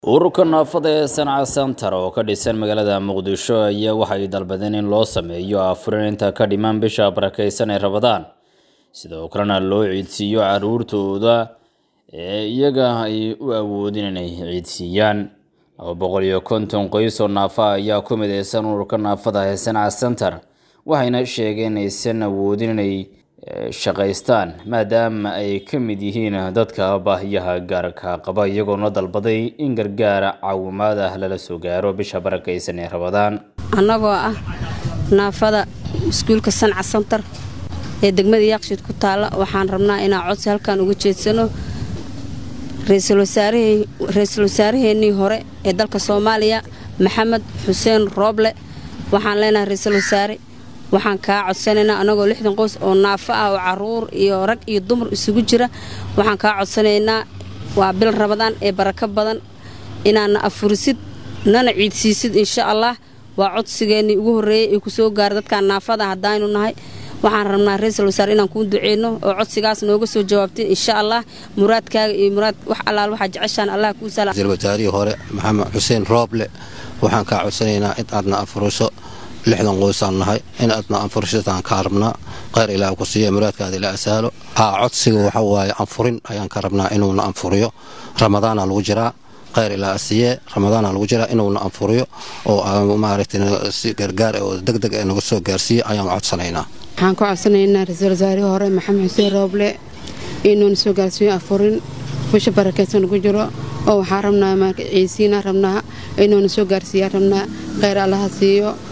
ururka naafada ee sanca center oo ka dhisan magaalada muqdisho ayaa waxay dalbadeen in loo sameeyo afurinta ka dhiman bisha barakeysan ee rabadaan sidoo kalena loo ciidsiiyo caruurtooda ee iyaga ay u awoodin inay ciidsiiyaan laba boqol iyo konton qoys oo naafa ayaa ku mideysan ururka naafada ee sanca center waxayna sheegeen inaysan awoodin inay shaqaystaan maadaama ay ka mid yihiin dadka baahiyaha gaarka qaba iyagoona dalbaday in gargaara caawimaad ah lala soo gaaro bisha barakeysan ee rabadaan annagoo ah naafada iskuulka sanca santar ee degmada yaaqshiid ku taalla waxaan rabnaa inaan codsi halkan uga jeedsano ra-iisul wasaaraheennii hore ee dalka soomaaliya maxamed xuseen rooble waxaan leenahay ra-iisul wasaare waxaan kaa codsanaynaa anagoo lixdan qoys oo naafo ah oo caruur iyo rag iyo dumar isugu jira waxaan kaa codsanaynaa waa bil rabadaan ee barako badan inaadna afurisid nana ciidsiisid insha allah waa codsigeennii ugu horreeyey ee kusoo gaara dadkaan naafada haddaaynu nahay waxaan rabnaa ra-iisul wasaare inaan kuu duceyno oo codsigaas nooga soo jawaabtay insha allah muraadkaaga iyo muraad wax allaal waxaa jeceshaan allah kuu sala ra-iisul wasaarihii hore maxamed xuseen rooble waxaan kaa codsanaynaa in aadna afuriso lixdan qoysaan nahay in aadna anfurishataan ka rabnaa kheyr ilaah ku siiya muraadkaada ila asaalo haa codsiga waxa waaye anfurin ayaan ka rabnaa inuuna anfuriyo ramadaana lagu jiraa kheyr ilaa asiye ramadaana lagu jiraa inuuna anfuriyo oo maaragtay si gargaar oo degdeg ee naga soo gaarsiiyo ayaan codsanaynaa waxaan ka codsanaynaa ra-iisul wasaarihii hore maxamed xuseen rooble inuuna soo gaarsiiyo anfurin bisha barakeysan lagu jiro oo waxaa rabnaa ciisiina rabnaa inuuna soo gaarsiiyaa rabnaa kheyr allaha siiyo